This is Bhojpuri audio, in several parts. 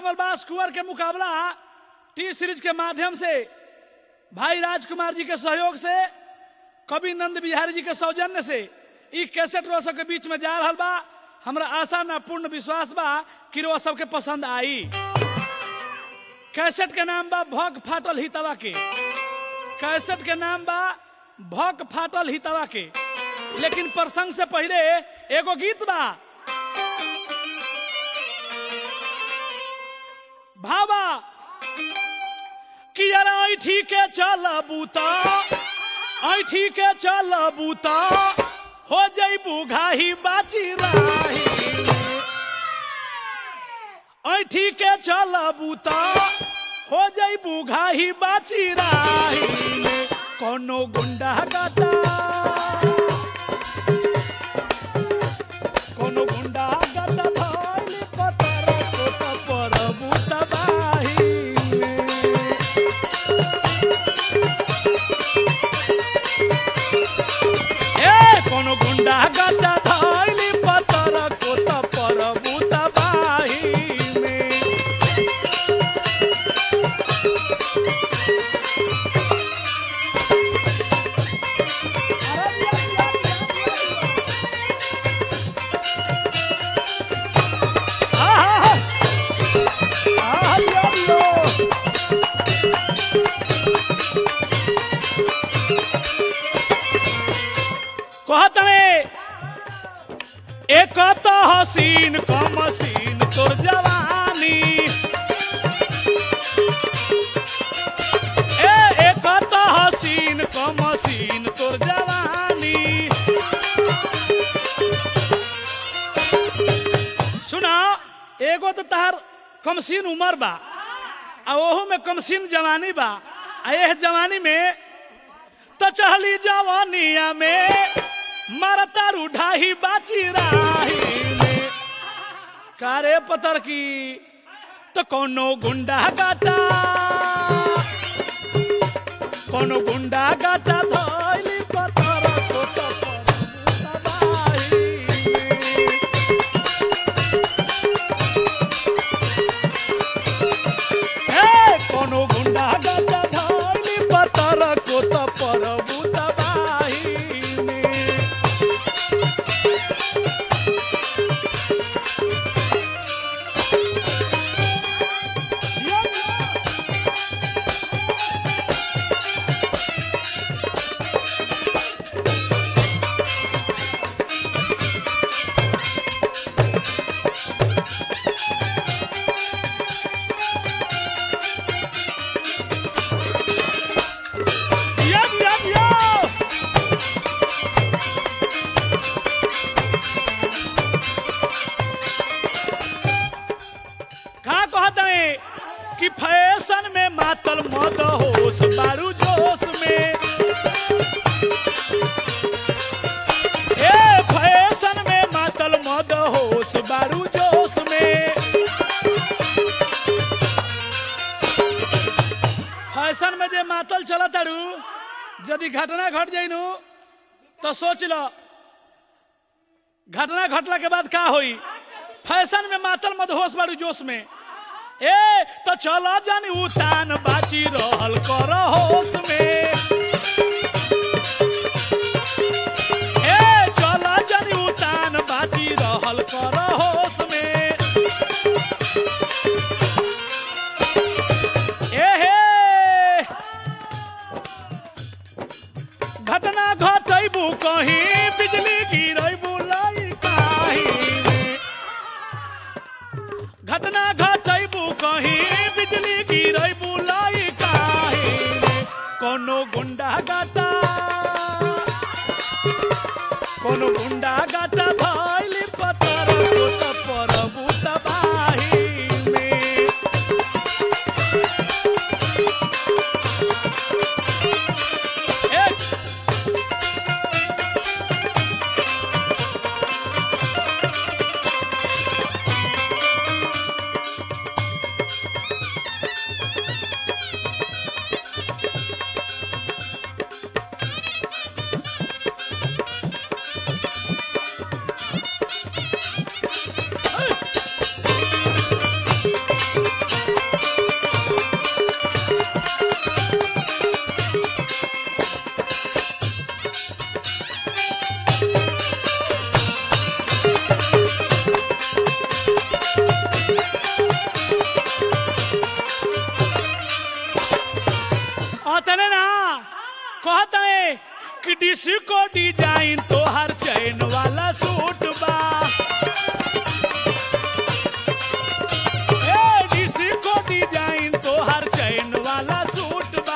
गल बास कुंवर के मुकाबला टी सीरीज के माध्यम से भाई राजकुमार जी के सहयोग से कवि नंद बिहारी जी के सौजन्य से ई कैसेट रोज सबके बीच में जा रहा बा हमरा आशा ना पूर्ण विश्वास बा कि रोज सबके पसंद आई कैसेट के नाम बा भग फाटल हितवा के कैसेट के नाम बा भग फाटल हितवा के लेकिन प्रसंग से पहले एगो गीत बा भावा कि यार ऐठी के चल बूता ऐठी के चल बूता हो जइबू घाही बाची राही ऐठी के चल बूता हो जइबू घाही बाची राही कोनो गुंडा गाता कोनो गुंडा गाता धइल पतर कोत पर बूता बाही ए कोनो गुंडा गाता धइल पतर कोत पर बूता बाही में आहा! आहा, लियो, लियो। कहतने एक तो हसीन क मसीन तोर जवानी ए एक तो हसीन क मसीन तोर जवानी सुना एगो तो तार कमसीन उमर बा आ ओहू में कमसीन जवानी बा आ एह जवानी में तो चहली जवानिया में मरतारू ढाही बाची राही में कारे पतर की तो कोनो गुंडा गाता कोनो गुंडा गाता धइली पतर को तो तबाही में। हे कोनो गुंडा गाता धइली पतर को तो परबू तबाही में Yum, yum, yum! का कहत है कि फैशन में मातल मद होश बारू जोश में ए फैशन में मातल मद होश बारू जोश में फैशन में जे मातल चला तारू यदि घटना घट जाइनु तो सोच लो घटना घटला के बाद का होई फैशन में मातल मदहोश बारू जोश में ए तो चलो जानी उतान बाची रहल कर होश में ए चलो जानी उतान बाची रहल कर होश में ए हे घटना घटैबू कहीं बिजली गिरैबू लाई काही घटना घटैबू कहीं बिजली गिरैबू लाई काही कोनो गुंडा गाता कोनो गुंडा गाता भइल पतर कोत परबू तबाही में ए अतने ना कहता है कि डिस्को डिजाइन तो हर चैन वाला सूट बा ए डिस्को डिजाइन तो हर चैन वाला सूट बा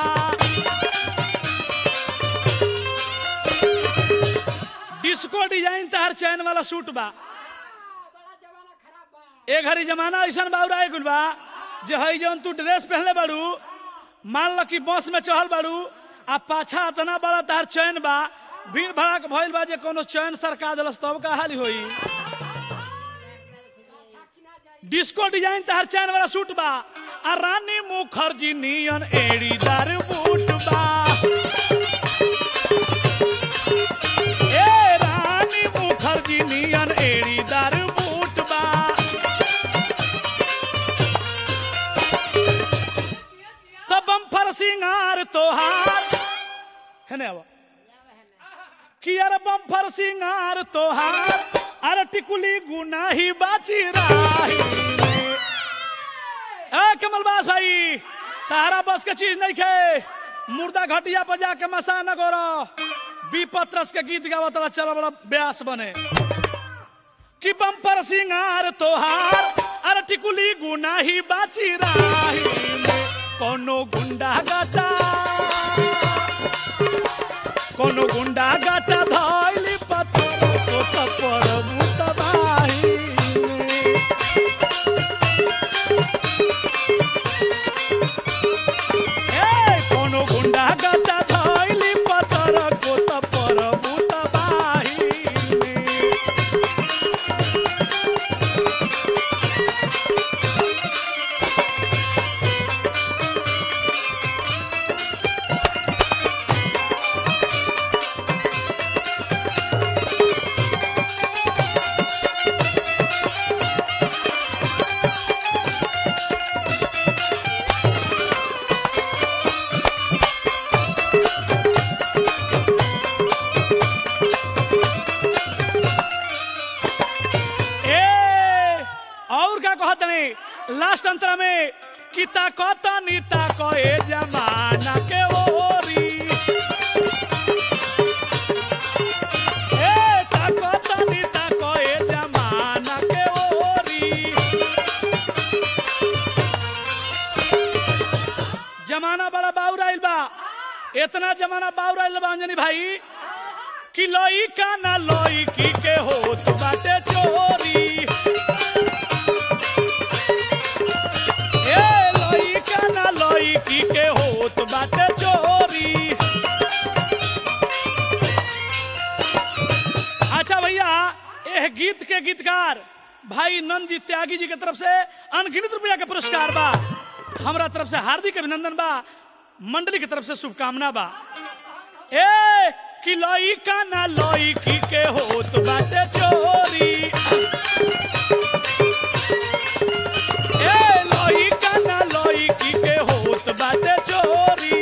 डिस्को डिजाइन तो हर चैन वाला सूट बा ए घड़ी जमाना ऐसा बाउरा गुल बा जे हई जौन तू ड्रेस पहनले बाड़ू मान ल कि बस में चढ़ल बाड़ू आ पाछा इतना बड़ा तार चैन बा भीड़ भड़ाक भइल बा जे कोनो चैन सरका दिलस तब का हाल होई डिस्को डिजाइन तार चैन वाला सूट बा आ रानी मुखर्जी नियन एड़ीदार बूट बा ए रानी मुखर्जी नियन एड़ीदार बूट बा तो बम्फर सिंगार तोहार है ना कि यार बम्फर सिंगार तोहार अरे टिकुली गुनाही बाची राही ए कमलबास भाई तारा बस के चीज नहीं खे मुर्दा घटिया पर जाके मसा न गोरो बीपत्रस के गीत गावत रहा चल बड़ा ब्यास बने कि बम्पर सिंगार तोहार अरे टिकुली गुनाही बाची राही में कोनो गुंडा गाटा कोनो गुंडा गाटा धइली पत्थर तो तपर मुतबाही में ए कोनो गुंडा गाटा धइली पत्थर को तपर मुतबाही में ए और क्या कहत नहीं लास्ट अंतर में किता कत नीता कहे जमाना के ओरी ए ताकत नीता कहे जमाना के ओरी जमाना बड़ा बाउर आइल बा इतना जमाना बाउर आइल बा अंजनी भाई कि लोई का ना लोई की के होत बाटे चोरी ए लोई का ना लोई की के होत बाटे चोरी अच्छा भैया यह गीत के गीतकार भाई नंद जी त्यागी जी के तरफ से अनगिनत रुपया के पुरस्कार बा हमरा तरफ से हार्दिक अभिनंदन बा मंडली की तरफ से शुभकामना बा ए कि लोई का ना लोई की के होत बाटे चोरी ए लोई का ना लोई की के होत बाटे चोरी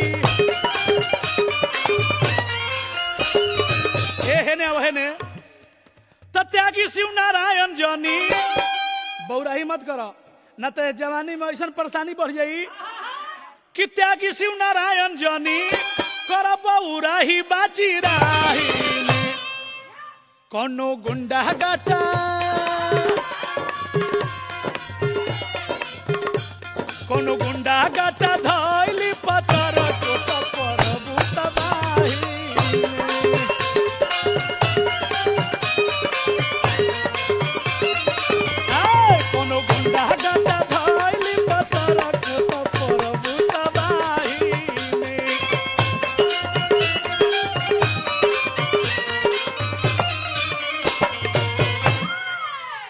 ए हेने अब हेने त त्यागी शिव नारायण जनी बौराही मत करो न तो जवानी में ऐसा परेशानी बढ़ जाई कि त्यागी शिव नारायण जनी कर बौराही बाची राही में। कोनो गुंडा गाटा कोनो गुंडा गाटा धैली पतर